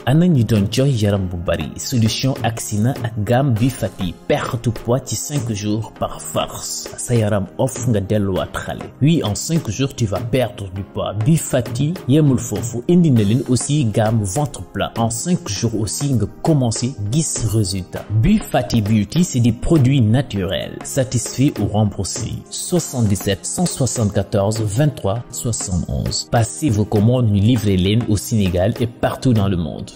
ana ñi doon jox yaram bu bari solution agsi na ak gamme bi fati perte poids ci 5 jours par force sa yaram off nga delluwaat xale oui en 5 jours tu vas perdre du poids bi fati yemul foofu indi na leen aussi gamme ventre plat en 5 jours aussi nga commencé gis résultat bi fati beauty c'est des produits naturels satisfaits ou remboursés 77 174 23 71 passez vos commandes ñu livrer leen au Sénégal et partout dans le monde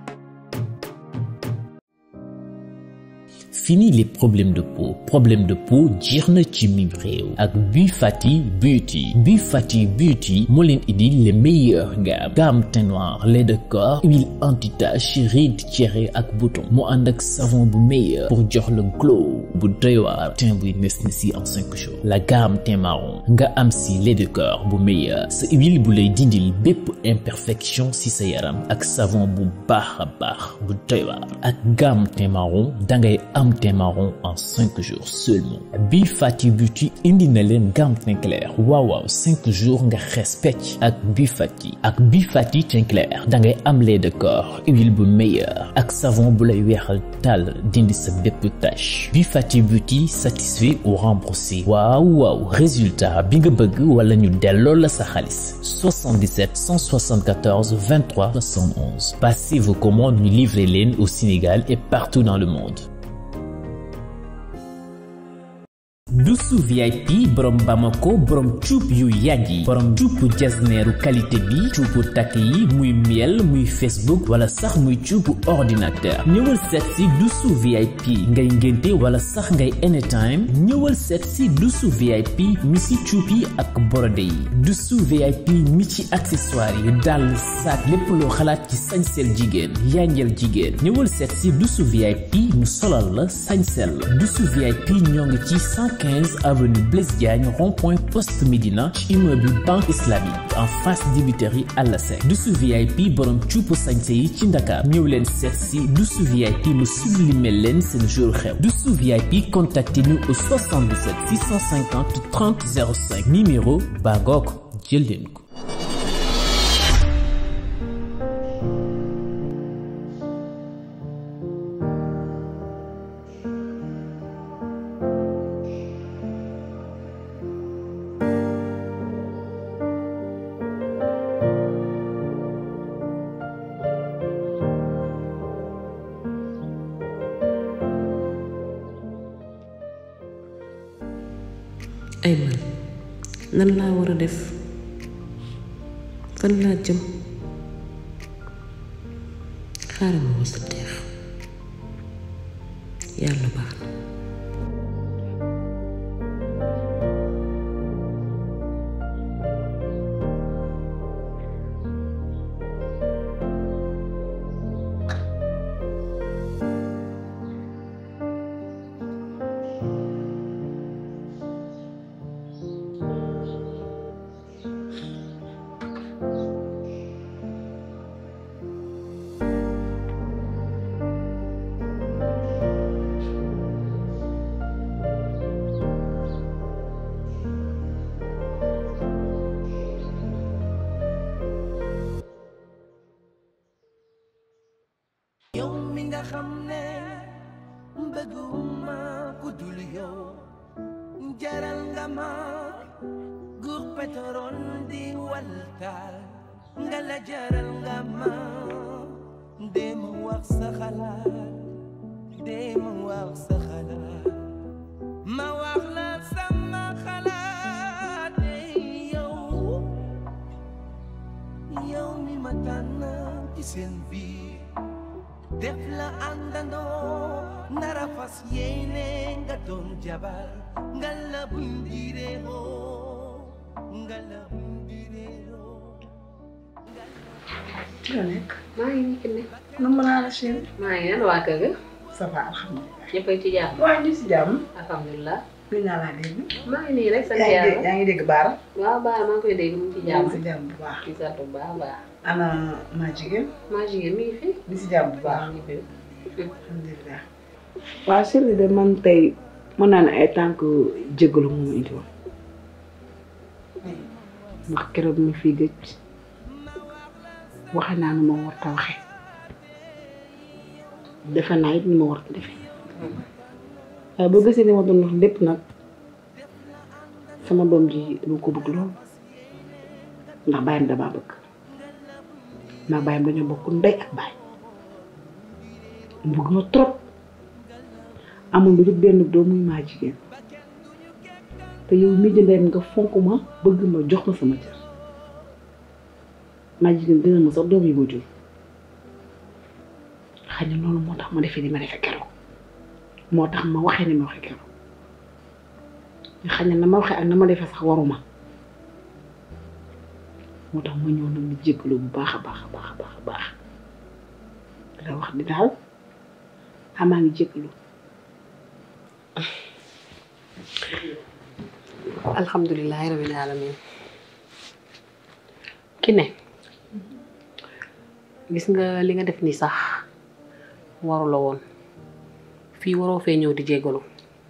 Fini les problèmes de peau problème de peau jeex na ci mim réew ak Bi Fati Beauty Bi Fati Beauty moo leen indil les meilleures gammes gamme teint noir lait de corps huile anti-tache rides tiéré ak bouton mu ànd ak savon bu meilleur pour jox le glow bu doy waar teint buy nes na si en cinq jours la gamme teint marron nga am si lait de corps bu meilleur sa huile bu lay dindil bépp imperfection si sa yaram ak savon bu baax a baax bu doy waar ak gamme teint marron dangay am teint marron en cinq jours seulement Bi Fati Beauty indi na leen gamme teint clair waaw waaw cinq jours nga xees pecc ak Bi Fati ak Bi Fati teint clair dangay am lait de corps huile bu meilleur ak savon bu lay weexal tàll dindi sa bépp tache Bi Fati Beauty satisfait ou remboursé waaw waaw résultat bi nga bëgg wala ñu delloo la sa xaalis 77 174 23 71 passez vos commandes ñu livrer leen au Sénégal et partout dans le monde Dusu VIP borom Bamako borom cuub yu yàgg yi borom cuubu jasneeru qualité bi cuubu takk yi muy miel muy Facebook wala sax muy cuubu ordinateur ñëwal seet si Dusu VIP ngay ngénte wala sax ngay anytime ñëwal seet si Dusu VIP mi si cuub yi ak borode yi Dusu VIP mi ci accessoire yi dàll sac lépp loo xalaat ci sañsel jigéen yanjel jigéen ñëwal seet si Dusu VIP mu solal la sañsel la Dusu VIP ñoo ngi ci 15 avenue Blaise Diagne rond-point Poste Médina ci immeuble Banque Islamique en face dibiteri Àllasec Dusu VIP borom cuupu sañse yi ci Ndakaar ñëw leen seet si Dusu VIP mu sublimer leen seen jour xew Dusu VIP contactez-nous au 77 650 30 05 numéro baa ngoog jël leen ko ay man nan laa war a def fan laa jëm xaaral ma wasa teex yàlla baax na yow mi nga xam ne bëgguma ku dul yow jaral nga ma guur pétrole di waltaal nga la jaral nga ma dema wax sa xalaat dema wax sa xalaat ma wax la sama xalaat yow yow mi ma tànn ci seen biir def la àndandoo nara fas yéene nga doon jabar nga la bundireeroo nga la bundireeroo ci la nekk maa ngi nii ne nu mën naa la chérie maa ngi leen waa kër ga ça va alhamdulilah ñëpp a ngi ci jàmm waaye ñu si jàmm alhamdulilah gën naa laa dégg maa ngi nii rek sant yaa ngi dégg yàlla yaa ngi dégg baara waaw baax maa ngi koy dégg mu ngi ci yaa jàmm ngi si jàmm bu baax ci sant bu baax a baax ana maa jigéen maa jigéen mi ngi fi mi si jàmm bu baax maa ngi fi alhamdulilah waaw Chérie de man tey mën naa ne ay tànk jégalu moom indi woon ndax keroog mi fii gëj waxe naa nu ma war ta waxe defe naa it ni ma war a defee waaye boo gisee li ma doon wax lépp nag sama doom ji dama ko bëgg lool ndax bàyyam damaa bëgg maa bàyyam dañoo bokk ndey ak baay mu bëgg ma trop amul lu dul benn doom muy maa jigéen te yow mii di ndeyam nga fonk ma bëgg ma jox ma sama cër maa jigéen dina ma sax doom yi ma jur xëy na loolu moo tax ma defee ni ma defee keroog moo tax ma waxee ni ma waxee keroog xëy na na ma waxee ak na ma defee sax waruma moo tax ma ñëw nag di jéggalu bu baax a baax a baax a baax a baax la wax di daal xamaa ngi jéggalu alhamdulilahi rabbil alamin ki ne gis nga li nga def nii sax waru la woon fii waroo fee ñëw di jéggalu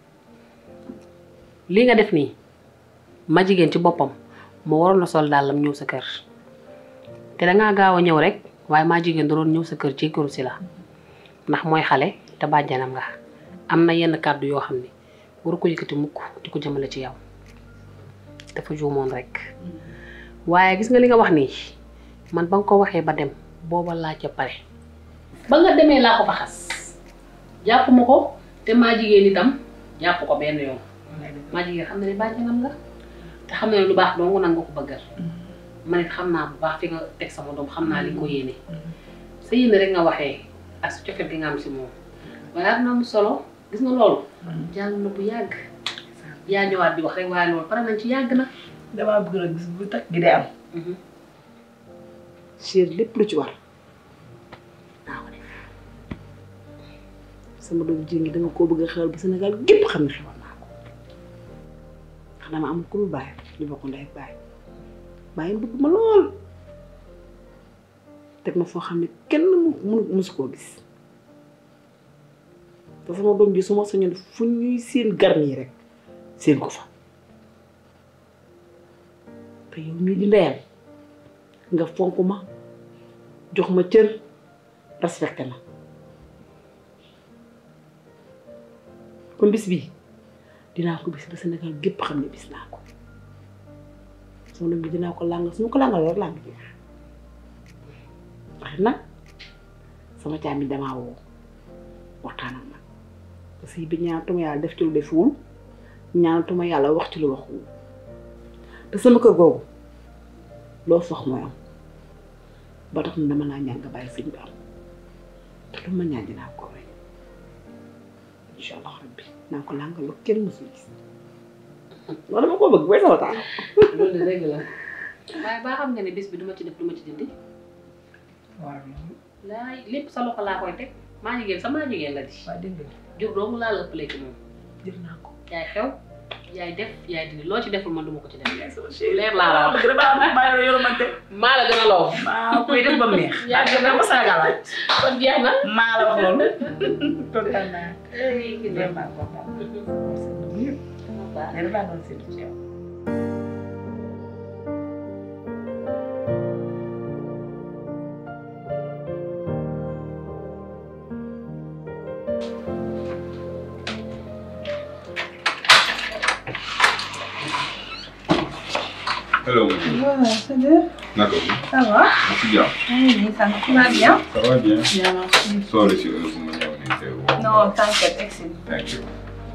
li nga def nii ma jigéen ci boppam moo waroon na sol dàllam ñëw sa kër te dangaa gaaw a ñëw rek waaye maa jigéen da doon ñëw sa kër jéggalu si la ndax mooy xale te bàjjanam nga am na yenn kàddu yoo xam ne waru ko yëkkati mukk di ko jëmale ci yow dafa juumoon rek waaye gis nga li nga wax nii man ba nga ko waxee ba dem booba laa ca pare ba nga demee laa ko fa xas jàpp ma ko te maa jigéen itam jàpp ko benn yoon maa jigéen xam na ne bàjjanam nga te xam na ne lu baax dong nan nga ko bëggal man it xam naa bu baax fi nga teg sama doom xam naa li nga ko yéene sa yéene rek nga waxee ak su cofet gi nga am si moom waaye am na mu solo gis nga loolu jàll na bu yàgg yaa ñëwaat di wax rek waaye loolu pare nañ ci yàgg na damaa bëgg nag gis bu takk gi day am chéri lépp lu ci war naa ko def sama doom jigéen gi dama koo bëgg a xewal ba Sénégal gépp xam ne xewal naa ko ndax dama am ku lu bàyyi li bokk ndey ak bàyyi bàyyi bëgg ma lool teg ma foo xam ne kenn mu mu musu koo gis te sama doom ji su ma sañoon fu ñuy seen garni rek seen ko fa te yow mii di ndeyam nga fonk ma jox ma cër respecté ma kon bis bii dinaa ko bis ba Sénégal gépp xam ne bis naa ko sama doom bi dinaa ko làngal su ma ko làngal rek làng jeex waaye nag sama caam bi damaa woo waxtaan ak man parce que bi ñaanatuma yàlla def ci lu defuwul ñaanatuma yàlla wax ci lu waxuwul te sama kër googu loo sox mooy am ba tax na dama laa ñaan nga bàyyi sëñ bi am te lu ma ñaan dinaa ko wéy incha allah rabbi naa ko làngal lu kenn mësul gis loolu dama ko bëgg booy sama taal loolu de dëgg la waaye baa xam nga ne bis bi duma ci def duma ci dindi waaw laay lépp sa loxo laa koy teg maa jigéen sa maa jigéen la di waa dégg nga jur doomu laa la ëppalee ci moom jël naa ko yaay xew yaay def yaay dindi loo ci deful man duma ko ci def sama chéri leer laa la wax dama maa yor yoromante maa la gën a loo maa koy def ba mu neex yaa ngi dama Sénégal laaj kon jeex na maa la wax loolu kontaan naa ki ne vraiment kontaan naa mais damaa doon séntu ci yow Hello, monsieur. Ouais, salut. Naka mu. Ça va? Si jàmm. Oui, ça va bien. Ça va bien. Bien, merci. Sorry si heure bu ma ñëw nii teewu. Non, t'inquiète, excellent. Thank you.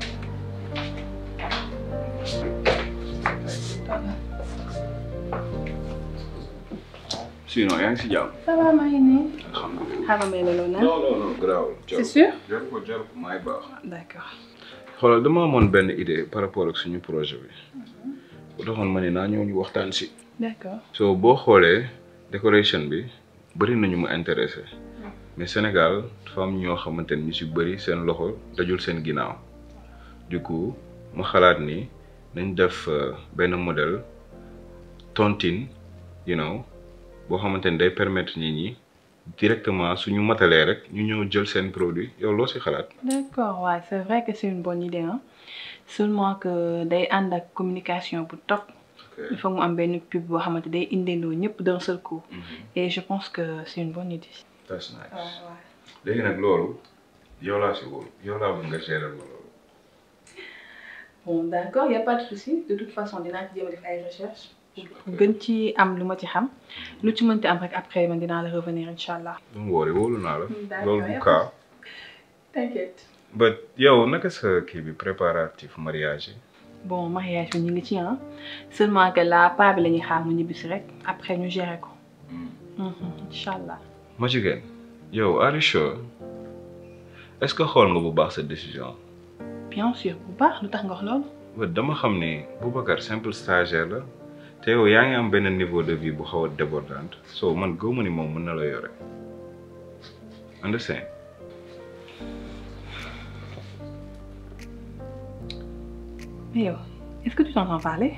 Sinon yaa ngi si jàmm. Ça va, maa ngi nii. Alhamdulilah. Xaaral ma yeleloo na. Non non non garaawul. C'est sûr? Jaru ko jaru ko maay baax. D'accord. xoolal dama amoon benn idée par rapport ak suñu projet bi. bu taxoon ma ne naa ñëw ñu waxtaan si. D'accord. so boo xoolee décoration bi bëri nañu mu intéressé mais Sénégal dafa am ñoo xamante ni ñu si bëri seen loxo dajul seen ginnaaw du coup ma xalaat ni nañ def euh, benn modèle tontine you know boo xamante ni day permettre nit ñi directement suñu matalee rek ñu ñëw jël seen produit yow loo si xalaat. D'accord, ouais, c'est vrai que c'est une bonne idée. Hein? Seulement que day ànd ak communication bu top. Il faut mu am benn pub boo xamante day indiloo ñëpp d'un seul coup. Et je pense que c'est une bonne idée. that's nice léegi nag loolu yow laa si wóolu yow laa bëgg nga gérer ma loolu. bon d'accord y a pas de souci de toute façon dinaa ci jéem a def ay recherche gën ci am lu ma ci xam lu ci mënti am rek après man dinaa la revenir incha allah. don't worry wóolu naa la. D'accord, loolu du yëpp. cas. t'inquiète. ba yow naka sa kii bi préparatif mariage yi. bon mariage bi ñu ngi ci ah seulement que là pas bi la ñuy xaar mu ñibbisi rek après ñu gérer ko. incha allah. ma jigéen yow are you sure est-ce que xool nga bu baax sa décision. bien sûr bu baax lu tax nga wax loolu. ba dama xam ni Boubacar simple stagiaire la te yow yaa ngi am benn niveau de vie bu xaw a débordante so man gëw ma ni moom mën na la yore understand mais yow est-ce que tu t'entends parler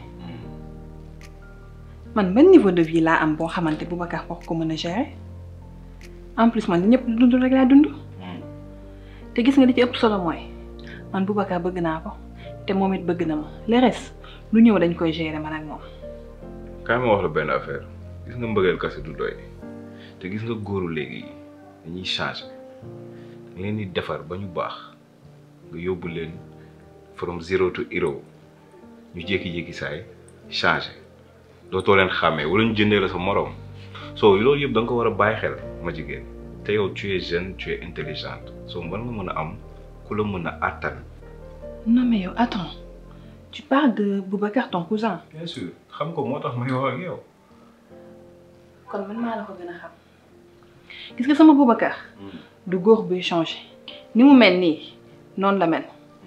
man ban niveau de vie laa am boo xamante Boubacar wax ko mën a gérer en plus man li ñëpp dund rek laa dund te gis nga li ci ëpp solo mooy man Boubacar bëgg naa ko te moom it bëgg na ma le reste lu ñëw dañ koy gérer man ak moom. kaay ma wax la benn affaire gis nga mbëggeel kase du doy te gis nga góoru léegi dañuy changer da leen di defar ba ñu baax nga yóbbu leen from zero to hero ñu jékki-jékki saay changer dootoo leen xàmmee wala ñu jëndee la sa moroom soo loolu yëpp da nga ko war a bàyyi xel ma jigéen te yow tu es jeune tu es intelligente soo war nga mën a am ku la mën a àttan. non mais yow attends tu parles de Boubacar ton cousin. bien sûr xam ko moo tax may wax ak yow. kon man maa la ko gën a xam gis nga sama Boubacar du góor buy changé ni mu mel nii noonu la mel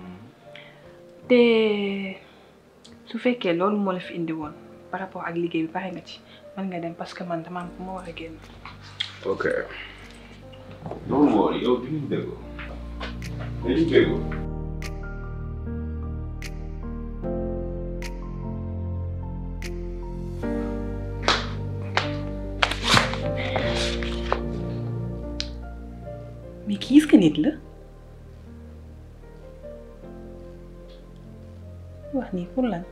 te su fekkee loolu moo la fi indi woon par rapport ak liggéey bi pare nga ci mën nga dem parce que man dama am fu ma war a génn. ok. don't worry yow dinañ déggoo dinañ déggoo. mais kii est-ce que nit la wax nii pour lan.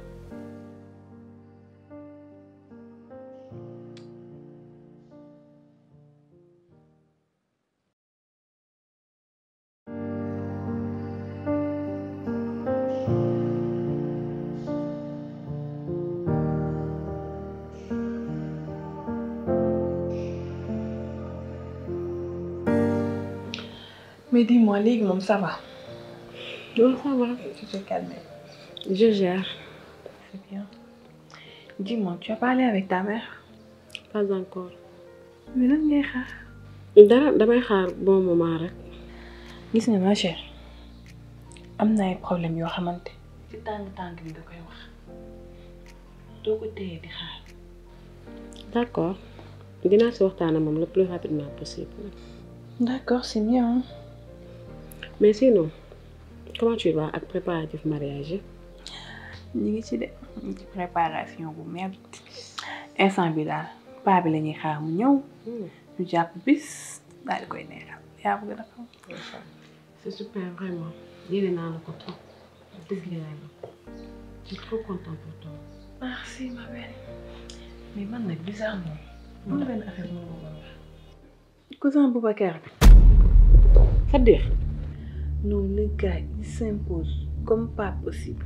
mais dis-moi léegi moom ça va. Non, ça va. tu te calmes. Je gère. C'est bien. Dis-moi, tu as parlé avec ta mère Pas encore. mais lan ngay xaar. dara damay xaar bon moment rek. gis nga ma chère am na ay problème yoo xamante ci tàng-tàng bi nga koy wax doo ko téye di xaar. D'accord. dinaa si waxtaan ak moom le plus rapidement possible. D'accord, c'est bien. hein. mais sinon comment tu vas ak préparatif mariage yi. ñu ngi ci de ñu ngi ci préparation bu merde instant bi daal paa bi la ñuy xaar mu ñëw ñu jàpp bis daal di koy neexal yaa bëgg na xam. c'est super vraiment yéene naa la ko trop dëgg yàlla je suis trop contente pour toi. merci ma belle mais man nag bizarrement moom benn affaire bu ma wax. cousin Boubacar bi. Fadir. non le gars il s'impose comme pas possible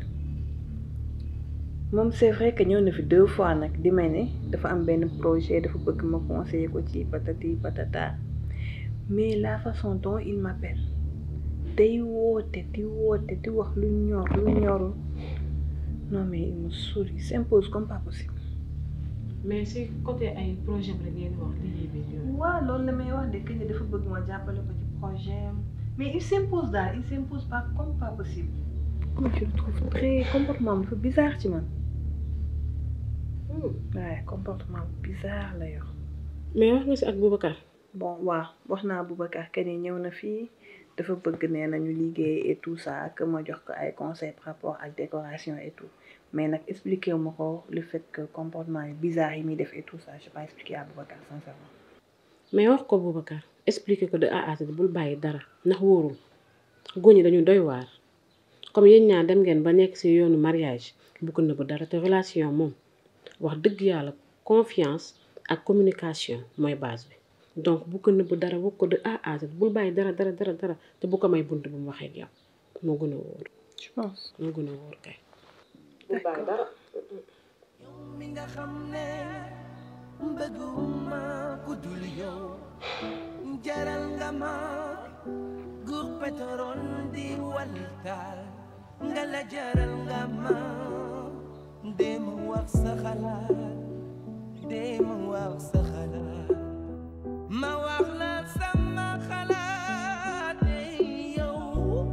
moom c'est vrai que ñëw na fi deux fois nag di may ne dafa am benn projet dafa bëgg ma conseiller ko ci patati patata mais la façon dont il m'appelle day woote di woote di wax lu ñor lu ñorul non mais il me saoule il s'impose comme pas possible. mais si côté ay projet bi la ngeen wax liggéey bi yooyu. waaw loolu la may wax de que dafa bëgg ma jàppale ko ci projet am mais il s'impose daal il s'impose pas comme pas possible. moi je le trouve très comportement dafa bizarre ci man. waaye comportement bizarre la yor. mais wax nga si ak Boubacar. bon waaw wax naa Boubacar que ni ñëw na fii dafa bëgg nee nañu liggéey et tout ça que ma jox ko ay conseils par rapport ak décoration et tout mais nag expliqué wu ma ko le fait que comportement yi bizarre yi muy def et tout ça je pas expliqué à Boubacar sincèrement. mais wax ko Boubacar expliqué ko de A à Z bul bàyyi dara ndax wóorul góor ñi dañu doy waar comme yéen ñaar dem ngeen ba nekk ci yoonu mariage bu ko nëbb dara te relation moom wax dëgg yàlla confiance ak communication mooy base bi donc bu ko nëbb dara wax ko de A à Z bul bàyyi dara dara dara dara te bu ko may bunt bu mu waxee ak yow moo gën a wóor je pense moo gën a wóor kay d'accord mi nga xam ne bëgguma ku dul yow jaral nga ma guux pétrole di waltaal nga la jaral nga ma dem wax sa xalaat dem wax sa xalaat ma wax la sama xalaat ey yow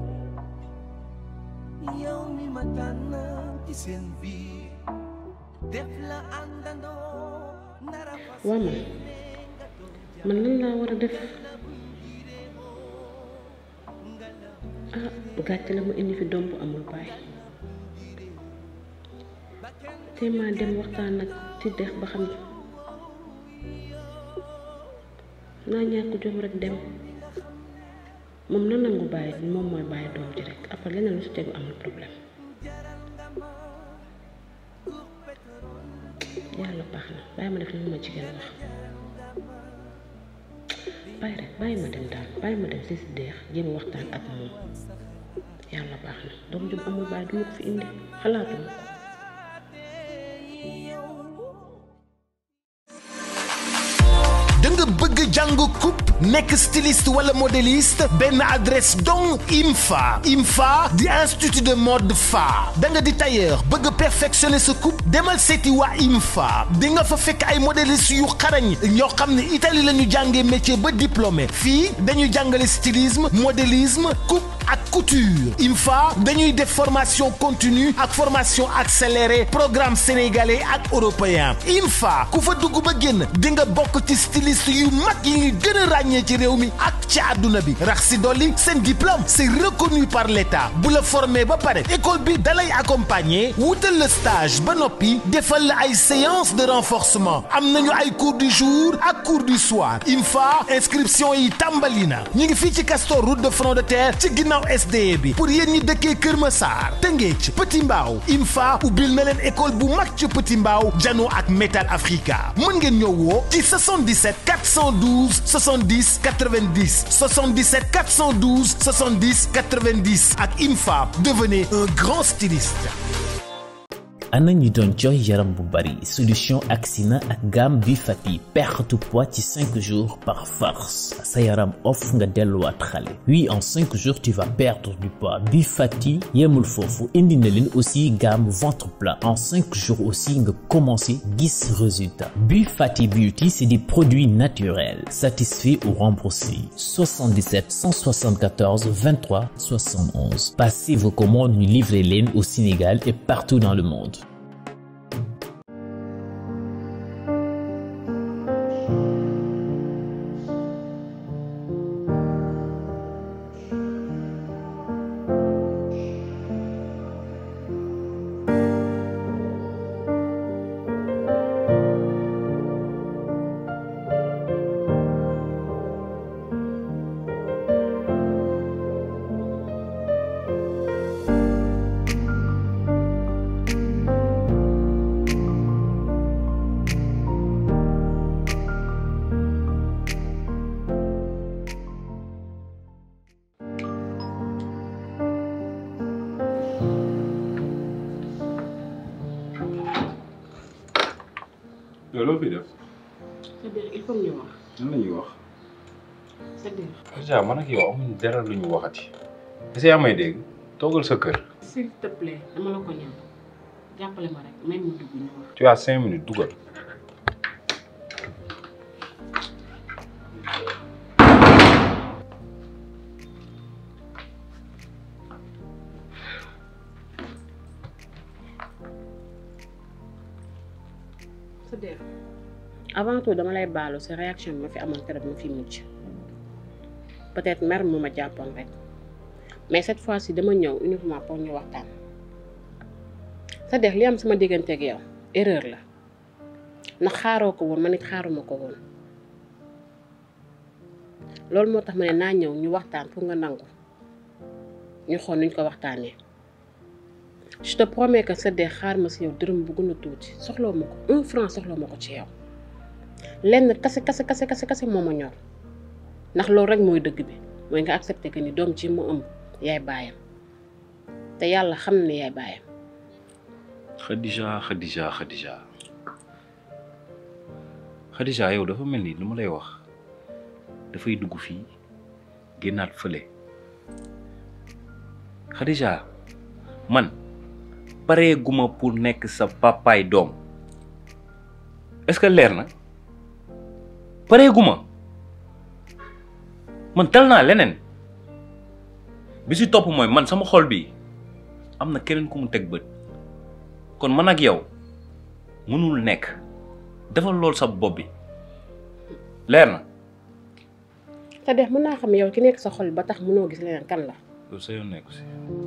yow mi ma tànn ci seen biir def la àndandoo nara fas waa man man lan laa war a def ah gàcce la mu indi fi doom bu amul baay te maa dem waxtaan nag ci dex ba xam naa ñàkk jom rek dem moom na nangu bàyyi moom mooy bàyyi doom ji rek après leneen lu si tegu amul problème yàlla baax na bàyyi ma def li ma jigéen wax bàyyi rek bàyyi ma dem daal bàyyi ma dem si si deex jéem a waxtaan ak moom yàlla baax na doom jum amul bàyyi du ma ko fi indi xalaatuma ko da nga bëgg jàng coupe nekk styliste wala modéliste benn adresse donc IMFA IMFA di institut de mode fa da nga di tailleur bëgg perfectionner sa coupe demal seeti waa IMFA di nga fa fekk ay modéliste yu xarañ ñoo xam ne Italie la ñu jàngee métier ba diplômé fii dañuy jàngale stylisme modélisme coupe ak couture IMFA dañuy def formation continue ak formation accélérée programme sénégalais ak européen IMFA ku fa dugg ba génn di nga bokk ci styliste yu mag yi ñu gën a ràññee ci réew mi ak ci àdduna bi rax si dolli seen diplôme c'est reconnu par l'État bu la formé ba pare école bi dalay accompagner wutal la stage ba noppi defal la ay séance de renforcement am nañu ay cours du jour ak cours du soir IMFA inscription yi tàmbali na ñu ngi fii ci Castor route de front de terre ci ginnaaw SDE bi pour yéen ñi dëkkee Kër Massar Tëngéej Petit Mbaaw IMFA ubbil na leen école bu mag ci Petit Mbaaw jano ak Metal Africa mën ngeen ñëw woo ci 77 412 70 90 77 412 70 90 ak IMFA devenez un grand styliste. ana ñi doon jooy yaram bu bari solution Axina ak gamme bi fati perte poids ci 5 jours par force sa yaram off nga delluwaat xale oui en 5 jours tu vas perdre du poids bi fati yemul foofu indi na leen aussi gamme ventre plat en 5 jours aussi nga commencé gis résultat bi fati beauty c'est des produits naturels satisfaits ou remboursés 77 174 23 71 passez vos commandes ñu livrer leen au Sénégal et partout dans le monde yow loo fi def c'est-à-dire il faut ñu wax lan la ñuy wax c'est-à-dire déjà man ak yow amuñ dara lu ñu waxati est-ce que yaa may dégg toogal sa kër s'il te plaît dama la ko ñaan jàppale ma rek même mu dugg ñu wax tu as cinq minutes dugal c'est-à-dire avant tout dama lay baalu sa réaction bi ma fi amoon keroog ma fi mujj peut-être mer mu ma jàppoon rek mais cette fois-ci dama ñëw uniquement pour ñu waxtaan c'est-à-dire li am sama diggante ak yow erreur la ndax xaaroo ko woon man it xaaruma ko woon loolu moo tax ma ne naa ñëw ñu waxtaan pour nga nangu ñu xool nuñ ko waxtaanee je te promets que c'est-à-dire xaar ma si yow dërëm bu gën a tuuti soxloo ma ko un franc soxloo ma ko ci yow lenn kase kase kase kase kase moo ma ñor ndax loolu rek mooy dëgg bi mooy nga accepté que ni doom ci mu ëmb yaay baayam te yàlla xam ne yaay baayam Khadija Khadija Khadija Khadija yow dafa mel ni lu ma lay wax dafay dugg fii génnaat fële Khadija man pareeguma pour nekk sa papaay doom est-ce que leer na pareeguma man tal naa leneen bi si topp mooy man sama xol bi am na keneen ku mu teg bët kon man ak yow mënul nekk defal loolu sa bopp bi leer na te def mën naa xam yow ki nekk sa xol ba tax mënoo gis leneen kan la loolu sa yoon nekku si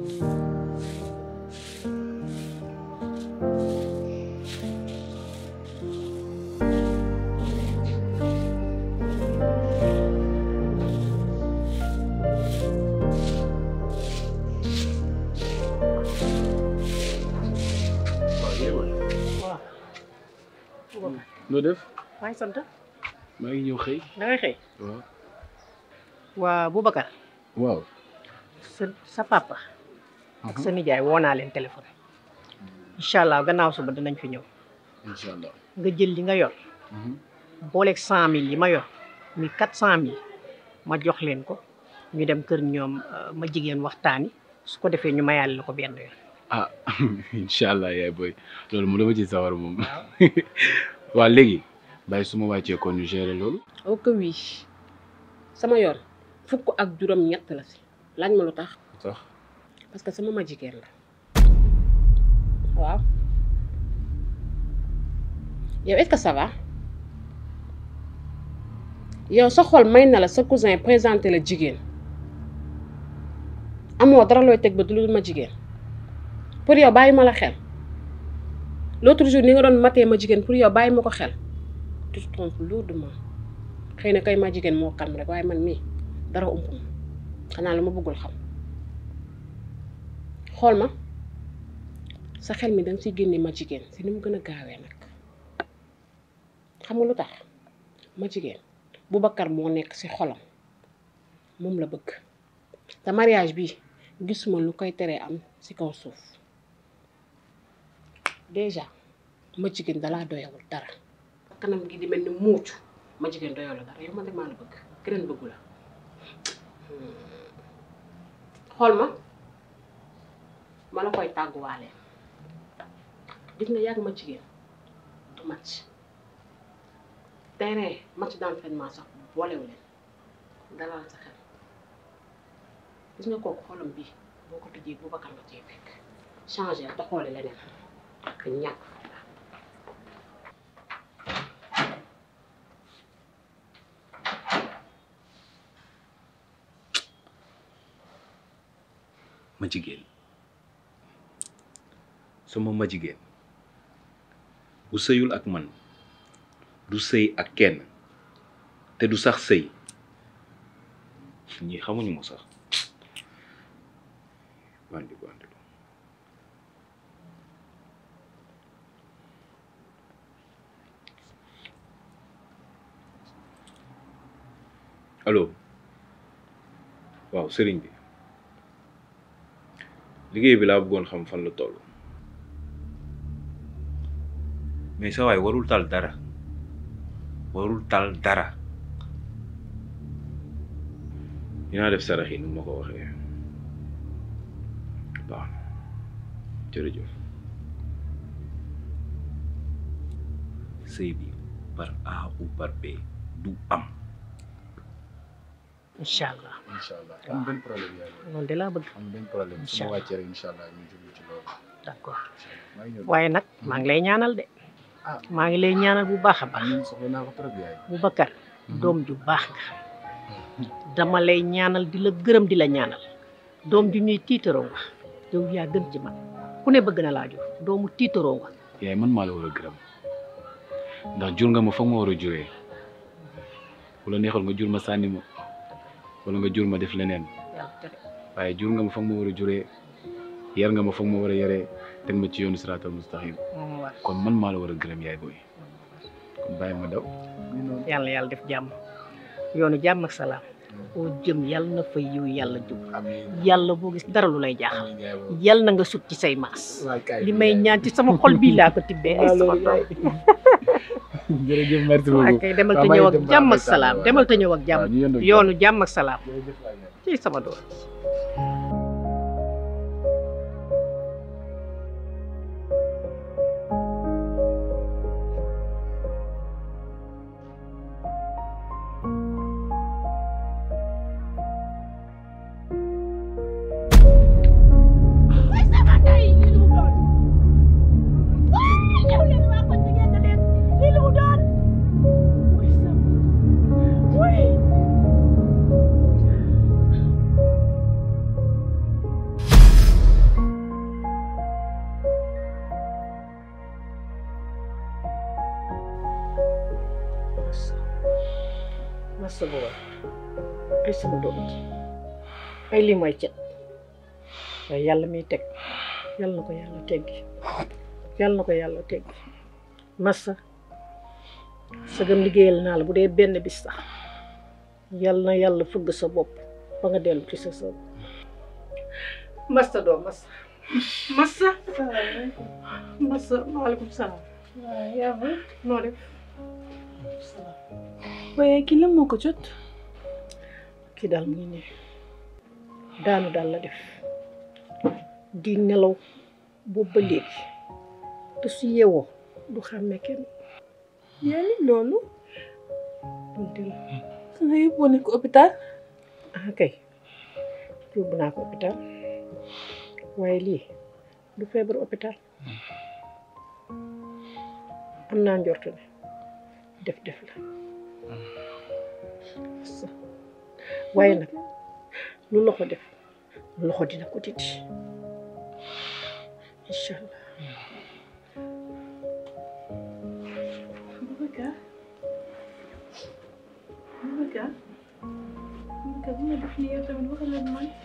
noo def maa ngi sant maa ngi ñëw xëy da ngay xëy waaw waa Boubacar waaw sa sa papa ak sa nijaay woo naa leen téléphone incha allah gannaaw suba dinañ fi ñëw incha allah nga jël li nga yor booleeg cent mille yi ma yor mi quatre cent mille ma jox leen ko ñu dem kër ñoom ma jigéen waxtaani su ko defee ñu mayaale la ko benn yoon ah incha allah yaay boy loolu mu dama ci sawar moom waa léegi bàyyi su ma wàccee kon ñu gérer loolu oh que oui sama yoon fukk ak juróom ñett la si laaj ma lu tax tax parce que sama ma jigéen la waaw yow est-ce que ça va yow sa xol may na la sa cousin présenté la jigéen amoo dara looy teg ba du lu ma jigéen pour yow bàyyi ma la xel l'autre jour ni nga doon matee ma jigéen pour yow bàyyi ma ko xel tu te trompes lourdement xëy na kay ma jigéen moo calme rek waaye man mii dara ump ma xanaa lu ma bëggul xam xool ma sa xel mi danga ciy génne ma jigéen si ni mu gën a gaawee nag xam nga lu tax ma jigéen Boubacar moo nekk ci xolam moom la bëgg te mariage bi gisuma lu koy teree am ci kaw suuf déjà ma jigéen dalaa doyawul dara kanam gi di mel ni muucu ma jigéen doyawul dara yow man rek maa la bëgg keneen bëggu la xool ma ma la koy tàgguwaale gis nga yàgg ma jigéen du match terrain match d'entraînement sax boolewu leen dalal sa xel gis nga kooku xolam bi boo ko tëjee bu bakkan nga cee fekk changé te xoole leneen ak ñàkk ma jigéen sama ma jigéen bu sëyul ak man du sëy ak kenn te du sax sëy ñi xamuñu ma sax bandi bandi allo waaw sëriñ bi liggéey bi laa bëggoon xam fan la toll mais sa waay warul tal dara warul tal dara dinaa def sarax yi nu ma ko waxee baax na jërëjëf sëy bi par A ou par B du am incha allah incha allah am benn problème yaay loolu de laa bëgg am benn problème su Incha ma allah. wàccee rek incha allah ñu jublu ci loolu d'accord maa ngi ñëw waaye nag maa ngi lay ñaanal de ah maa ngi lay ñaanal bu baax a baax amiin soxla naa ko trop yaay Boubacar doom ju baax nga dama lay ñaanal di la gërëm di la ñaanal doom ju ñuy tiitaroo nga yow yaa gën ci man ku ne bëgg na laa jur doomu tiitaroo nga yaay man maa la war a gërëm ndax jur nga ma foog ma war a juree wala neexal nga jur ma sànni ma wala nga jur ma def leneen yàlla tere waaye jur nga ma foog ma war a juree yar nga ma foog ma war a yaree teg ma ci yoonu siraatal mustaqim moom war kon man maa la war a gërëm yaay booy kon bàyyi ma daw yàlla yàlla def jàmm yoonu jàmm ak salaam boo jëm yàlla na fa yiw yàlla jub yàlla boo gis dara lu lay jaaxal yàlla na nga sut ci say maas li may ñaan ci sama xol bii laa ko tibbee ay sama doom jërëjëf merci waa beaucoup kay demal te ñëw ak jàmm ak salaam demal te ñëw ak jàmm yoonu jàmm ak salaam ci sama doom masa booba ay sama doom ji ay lii mooy cet waaye yàlla miy teg yàlla na ko yàlla teggi yàlla na ko yàlla teggi massa sagam liggéeyal naa la bu dee benn bis sax yàlla na yàlla fëgg sa bopp ba nga dellu ci sa sa massa doom massa massa massa waaleykum salaam waaw yaa ba noo def waaye kii lan moo ko jot kii daal mu ngi ne daanu daal la def di nelaw boobu ba léegi te su yeewoo du xàmmee kenn yaa ni loolu tonti la su nga yóbboo ne ko hôpital ah kay yóbbu naa ko hôpital waaye lii du feebar hôpital am naa njortu ne def def la waaye nag lu loxo def loxo dina ko dindi incha allah Boubacar Boubacar Boubacar bu ma def nii yow tamit waxal ak man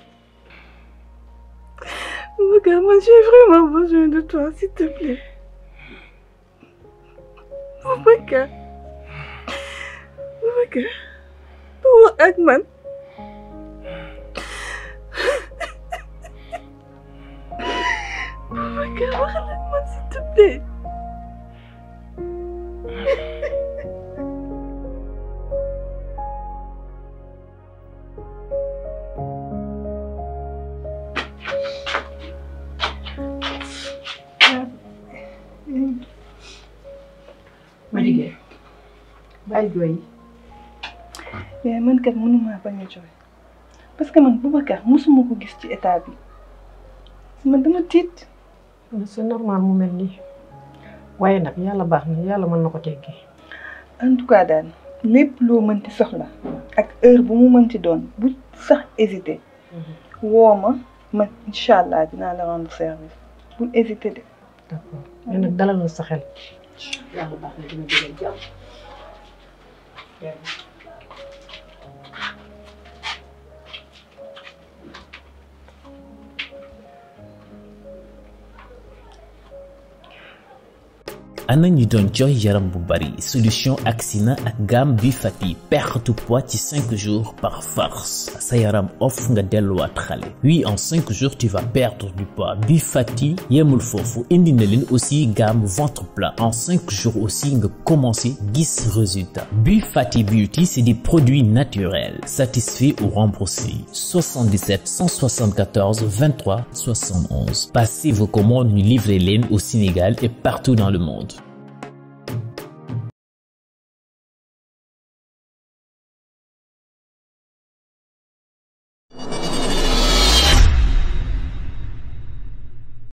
Boubacar man j'ai vraiment besoin de toi s'il te plaît Boubacar Boubacar bu wax ak man Boubacar waxal ak man s'il te plaît ma jigéen bàyyi jooy yi mais man kat mënuma bañ a jooy parce que man Boubacar mosuma ko gis ci état bi man dama tiit c'est normal mu mel nii waaye nag yàlla baax na yàlla mën na ko teggi en tout cas daal lépp loo mënti soxla ak heure bu mu mënti doon bu sax hésité woo ma man incha allah dinaa la rendre service bul hésité de d'accord mais nag dalal na sa xel yàlla baax na dina jëlee jàmm ana ñi doon jooy yaram bu bari solution Axina ak gamme bi fati perte poids ci 5 jours par force sa yaram off nga delluwaat xale oui en 5 jours tu vas perdre du poids bi fati yemul foofu indi na leen aussi gamme ventre plat en 5 jours aussi nga commencé gis résultat bi fati beauty c'est des produits naturels satisfaits ou remboursés 77 174 23 71 passez vos commandes ñu livrer leen au Sénégal et partout dans le monde